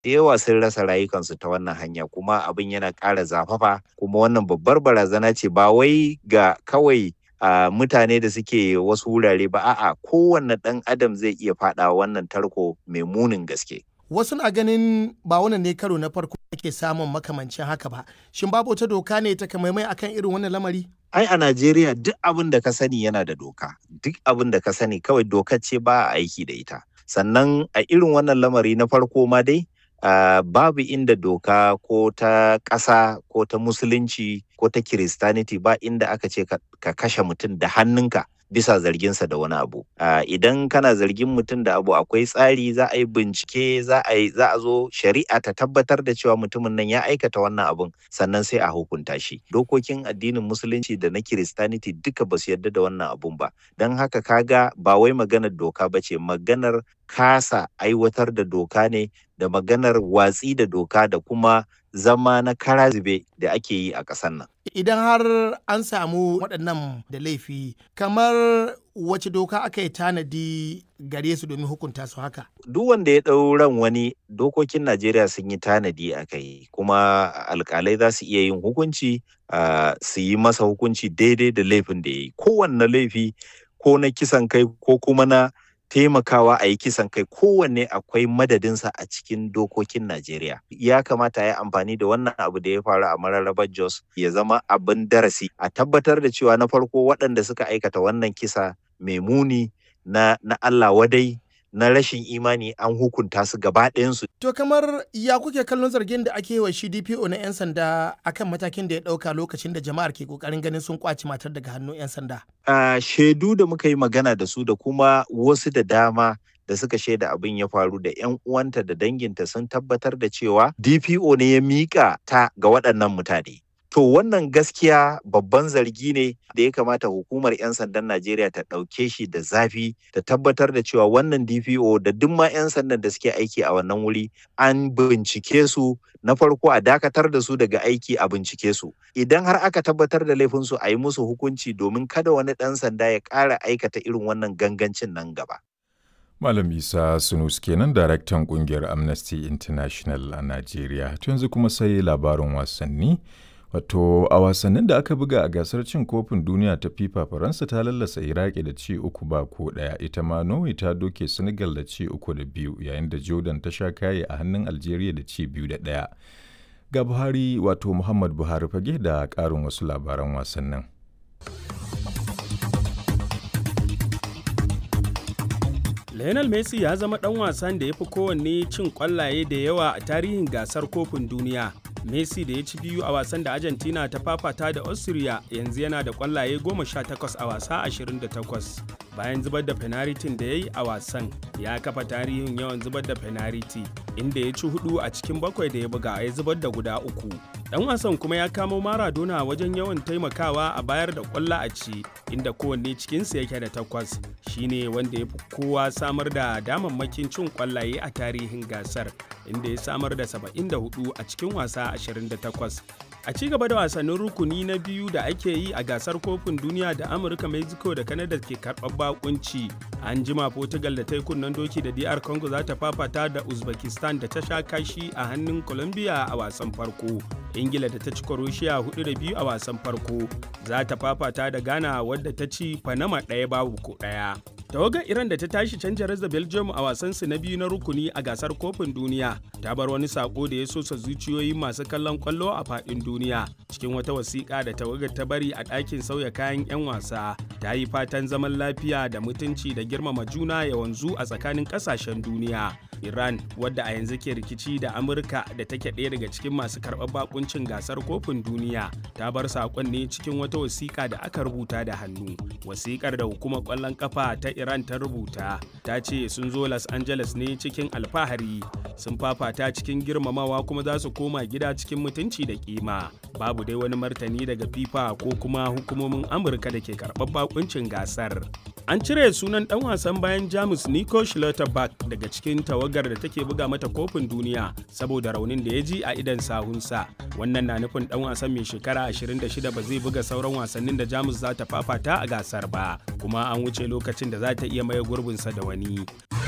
da yawa sun rasa rayukansu ta wannan hanya kuma abin yana ƙara zafafa kuma wannan babbar barazana ce ba wai ga kawai uh, mutane da suke wasu wurare ba a'a kowanne ɗan adam zai iya faɗa wannan tarko mai munin gaske wasu na ganin ba wannan ne karo na farko ake samun makamancin haka ba shin babu wata doka ne ta kamaimai akan irin wannan lamari ai a Najeriya duk abin da ka sani yana da doka duk abin da ka sani kawai dokar ce ba a aiki da ita sannan a irin wannan lamari na farko ma dai Uh, babu inda doka ko ta ƙasa ko ta musulunci ko ta kiristaniti ba inda aka ce ka, ka kashe mutum da hannunka bisa zarginsa da wani abu uh, idan kana zargin mutum da abu akwai tsari za a yi bincike za a yi za a zo shari'a ta tabbatar da cewa mutumin nan ya aikata wannan abun sannan sai a hukunta shi dokokin addinin musulunci da na kiristaniti duka ba su yarda da wannan abun ba don haka kaga ba wai maganar doka ba ce maganar kasa aiwatar da doka ne da maganar watsi da doka da kuma zama na karazube da ake yi a ƙasar nan. Idan har an samu waɗannan da laifi, kamar wace doka aka yi tanadi gare su domin hukunta su haka? Duk wanda ya ɗau ran wani dokokin Najeriya sun yi tanadi a kai, kuma alƙalai za su iya yin hukunci uh, su yi masa hukunci daidai da laifin da ya yi. Kowanne laifi ko na kisan kai ko kuma na taimakawa a yi kisan kai kowanne akwai madadinsa a cikin dokokin Najeriya. Ya kamata ya amfani da wannan abu da ya faru a mararrabar Jos ya zama abin darasi a tabbatar da cewa na farko waɗanda suka aikata wannan kisa mai muni na, na Allah wadai na rashin imani an hukunta su gaba ɗayansu. To kamar ya kuke kallon zargin da ake wa shi DPO na 'yan sanda akan matakin da ya ɗauka lokacin da jama'ar ke ƙoƙarin ganin sun kwaci matar daga hannun 'yan sanda? Uh, shaidu da muka yi magana da su da kuma wasu da dama da suka shaida abin ya faru da 'yan uwanta da danginta sun tabbatar da cewa DPO ne ya miƙa ta ga waɗannan mutane. To wannan gaskiya babban zargi ne da ya kamata hukumar 'yan sandan Najeriya ta ɗauke shi da zafi ta tabbatar da cewa wannan DPO da duk ma 'yan sandan da suke aiki a wannan wuri an bincike su na farko a dakatar da su daga aiki a bincike su. Idan har aka tabbatar da laifinsu a yi musu hukunci domin kada wani ɗan sanda ya ƙara aikata irin wannan gangancin nan gaba. Malam Isa Sunus kenan daraktan kungiyar Amnesty International a Najeriya. yanzu kuma sai labarin wasanni. Wato a wasannin da aka buga a gasar cin kofin duniya ta FIFA Faransa ta lallasa Iraki da ci uku ba ko ɗaya ita ma Norway ta doke Senegal da ci uku da biyu yayin da Jordan ta sha kaye a hannun Algeria da ci biyu da ɗaya. Ga Buhari wato Muhammad Buhari fage da ƙarin wasu labaran wasannin. Lionel Messi ya zama ɗan wasan da ya fi kowanne cin ƙwallaye da yawa a tarihin gasar kofin duniya. Messi da ya ci biyu a wasan da Argentina ta fafata da Austria yanzu yana da ƙwallaye 18 a wasa 28. Bayan zubar da fenaritin da ya yi a wasan, ya kafa tarihin yawan zubar da fenariti, inda ya ci hudu a cikin bakwai da ya buga ya zubar da guda uku. Dan wasan kuma ya kamo Maradona wajen yawan taimakawa a bayar da ƙwallo a ci, inda kowanne cikinsu yake da takwas. Shine wanda ya fi kowa samar da damammakin cin ƙwallaye a tarihin gasar, inda ya samar da 74 a cikin wasa 28. A ci gaba da wasannin rukuni na biyu da ake yi a gasar kofin duniya da Amurka, Mexico da Canada ke karɓar bakunci. An jima Portugal da ta yi kunnen doki da DR Congo za ta fafata da Uzbekistan da ta sha kashi a hannun Colombia a wasan farko. Ingila da ta ci Croatia hudu da biyu a wasan farko. Za ta fafata da Ghana wadda ta ci Panama ɗaya babu ko ɗaya. tawagar iran da ta tashi canja da belgium a wasansu na biyu na rukuni a gasar kofin duniya ta bar wani sako da ya sosa zuciyoyin masu kallon kwallo a fadin duniya cikin wata wasiƙa da tawagar ta bari a ɗakin sauya kayan 'yan wasa ta yi fatan zaman lafiya da mutunci da girmama juna ya wanzu a tsakanin ƙasashen duniya iran wadda a yanzu ke rikici da amurka da take ɗaya daga cikin masu karɓar bakuncin gasar kofin duniya ta bar saƙon ne cikin wata wasiƙa da aka rubuta da hannu wasiƙar da hukumar ƙwallon ƙafa ta Iran ta rubuta ta ce sun zo Los Angeles ne cikin alfahari sun fafata cikin girmamawa kuma za su koma gida cikin mutunci da kima babu dai wani martani daga FIFA ko kuma hukumomin Amurka da ke karɓar bakuncin gasar. An cire sunan ɗan wasan bayan Jamus Nico Schlotterbeck daga cikin tawagar da take buga mata kofin duniya saboda raunin da ya ji a idan sahunsa. Wannan na nufin ɗan wasan mai shekara 26 ba zai buga sauran wasannin da Jamus za ta fafata a gasar ba, kuma an wuce lokacin da za ta iya maye gurbinsa da wani.